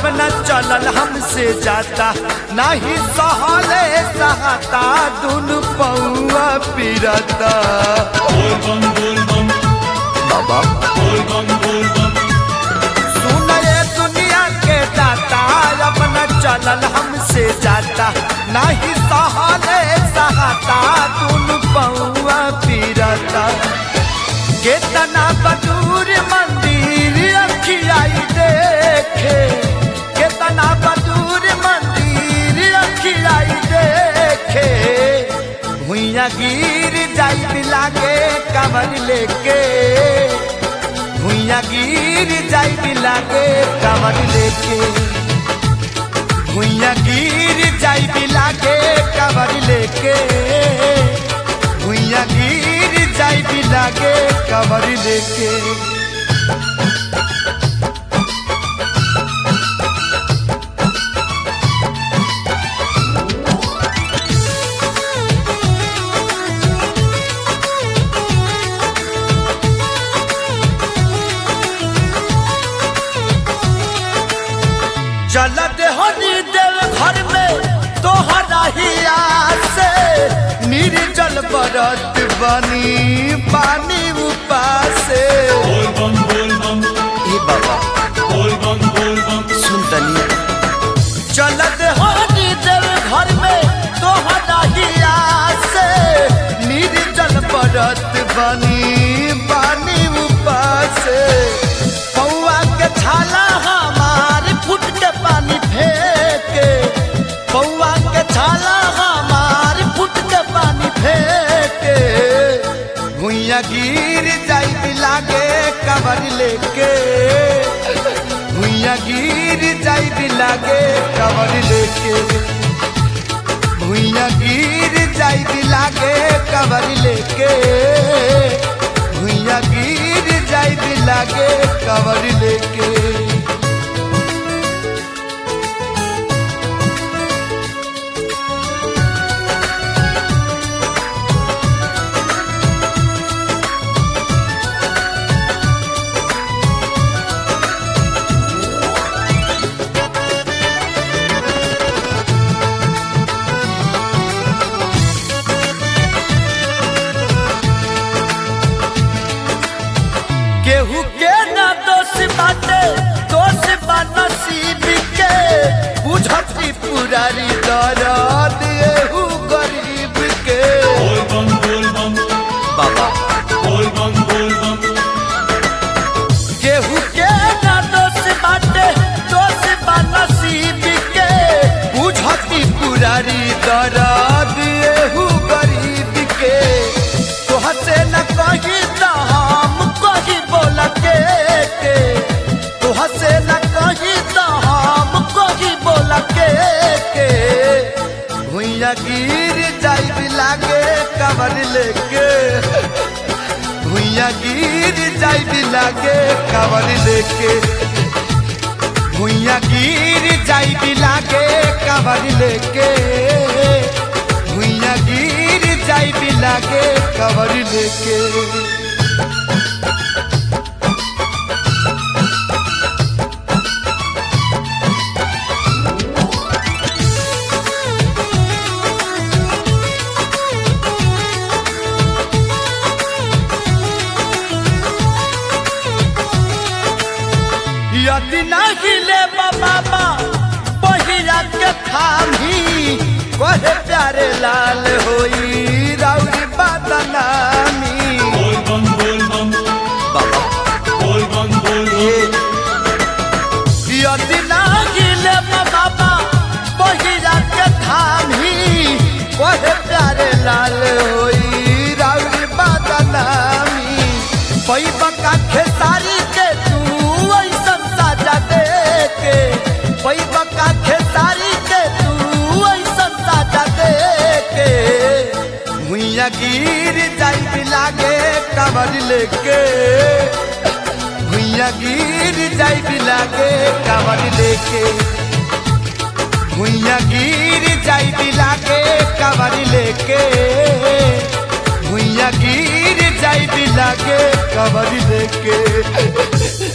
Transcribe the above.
अपना चलल हमसे जाता नहीं सहले सहता दुनु पौआ पिरता बोल बम बोल बम बाबा बोल बम बोल बम सुन ये दुनिया के दाता अपना चलल हमसे जाता नहीं सहले सहता दुनु पौआ पिरता केतना बदूर मंदिर अखियाई देखे केतना बदूर मंदिर अखियाई देखे भुइया गिर जाई लागे कमर लेके भुइया गिर जाई लागे कमर लेके भुइया गिर जाई लागे कमर लेके भुइया गिर जाई लागे कमर लेके चलत हनी देव घर में तोहरा ही से निर्जल बरत बनी पानी उपासे बोल बम बोल बम ए बाबा बोल बम बोल बम सुन तनी चलत हनी देव घर में तोहरा ही से निर्जल बरत बनी पानी उपासे पौआ के छाला हमार फुट के पानी फेंके पौआ के छाला हमार फुट के पानी फेंके भुइया गिर जाई लागे कबर लेके भुइया गिर जाई लागे कबर लेके भुइया गिर जाई लागे कबर लेके भुइया गिर जाई लागे कबर लेके केहू के ना दोष बाटे दोष बा नसीब के बुझती पुरारी दर्द एहू गरीब के बोल बम बोल बम बाबा बोल बम बोल बम केहू के ना दोष बाटे दोष बा नसीब के बुझती पुरारी दर्द एहू गरीब के तोह से न कही त हम कही बोल के के तोह से न कही त हम कही बोल के के भुइया गिर जाई लागे कबर लेके भुइया गिर जाई लागे कबर लेके भुइया गिर जाई लागे कबर लेके भुइया गिर जाई लागे कबर लेके यदि नहीं ले बाबा पहिया के थामी कहे प्यारे लाल होई राउरी बदनामी बोल बम बोल बम बाबा बोल बम बोल बम यदि नहीं ले बाबा पहिया के थामी कहे प्यारे लाल होई राउरी बदनामी पैबा का खेसारी के तू ऐसन साजा दे के पैबा का खेसारी के तू ऐसन साजा दे के भुइया गिर जाई लागे कबर लेके भुइया गिर जाई लागे कबर लेके भुइया गिर जाई लागे कबर लेके भुइया गिर जाई लागे कबर लेके